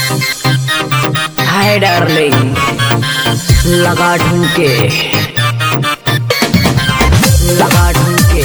hi darling लगा ढूंढके लगा ढूंढके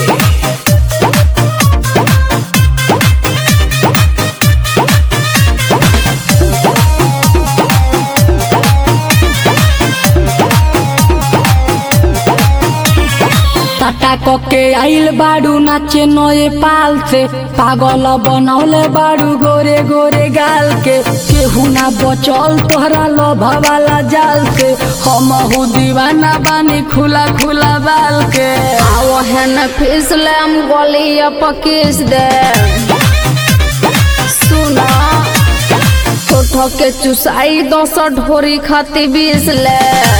टाटा कके आइल बाड़ू नाचे नए पाल से पागल बनौले बाड़ू गोरे गोरे गाल के केहू ना बचल तोहरा लोभा वाला जाल से हम हो दीवाना बानी खुला खुला बाल के आओ हेन फिसलम गलिया पकीस दे सुना ठोठो के चुसाई दस ढोरी खाती बीस ले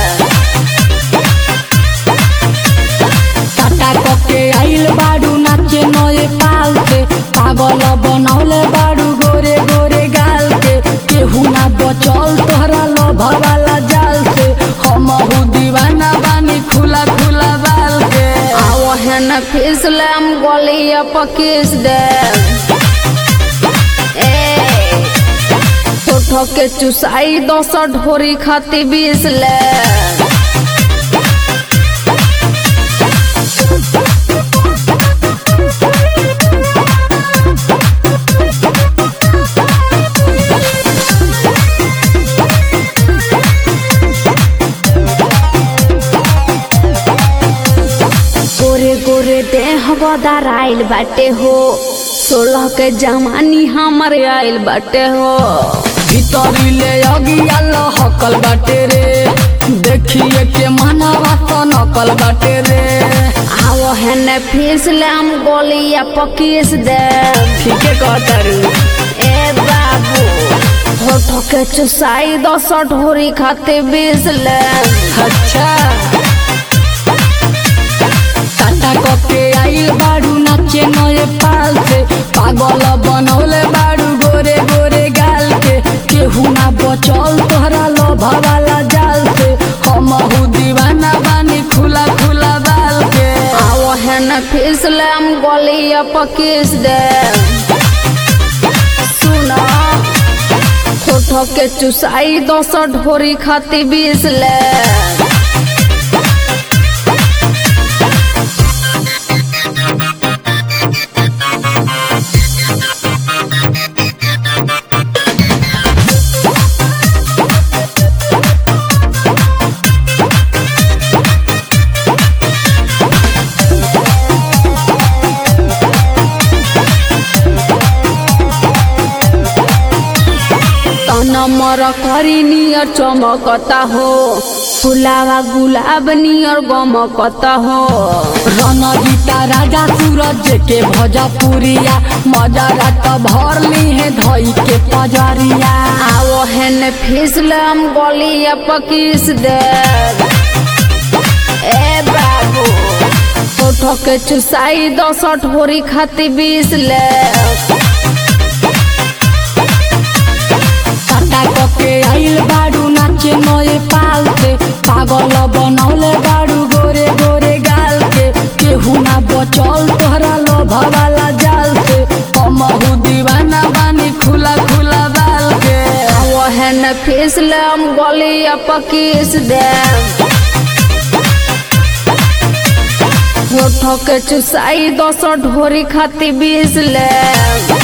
टाटा कके आइल बाड़ू नाचे नए पाल से पागल बनौले बाड़ू गोरे गोरे गाल के केहू ना बचल तोहरा लोभा वाला जाल से हम हो दीवाना बानी खुला खुला बाल के आओ हेन फिसलम गलिया पकीस दे ए ठोठो के चुसाई दस ढोरी खाती बीस ले गोरे गोरे देह बदार आइल बाटे हो सोलह के जमानी हमर आइल बाटे हो भीतरी ले अगिया लहकल बाटे रे देखिए के मनावा तो नकल बाटे रे आओ हेने फिसले हम गोलिया पकीस दे ठीके कहतारू ए बाबू होठो के चुसाई दस ढोरी खाते बीस ले अच्छा टाटा कके आइल बाड़ू नाचे नए पाल से पागल बनौले बाड़ू गोरे गोरे गाल के केहू ना बचल तोहरा लोभा वाला जाल से हम हूँ दीवाना बानी खुला खुला बाल के आओ हेने फिसले हम गोलिया पकीस दे सुना होठो के चुसाई दस ढोरी खाती बीस ले तना मर करी नियर चमकता हो फुलावा गुलाब नियर गमकता हो रणजीता राजा सूरज के भोजपुरिया मजा रात भर ली है धई के पजरिया आओ हेन फिसलम गलिया पकीस दे ए बाबू फोटो के चुसाई दस ढोरी खाती बीस ले टाटा कके आइल बाड़ू नाचे नए पाल से पागल बनौले बाड़ू गोरे गोरे गाल के केहू ना बचल तोहरा लोभा वाला जाल से हम हूँ दीवाना बानी खुला खुला बाल के आओ हेन फिसलम गलिया पकीस दे फोटो के चुसाई दस ढोरी खाती बीस ले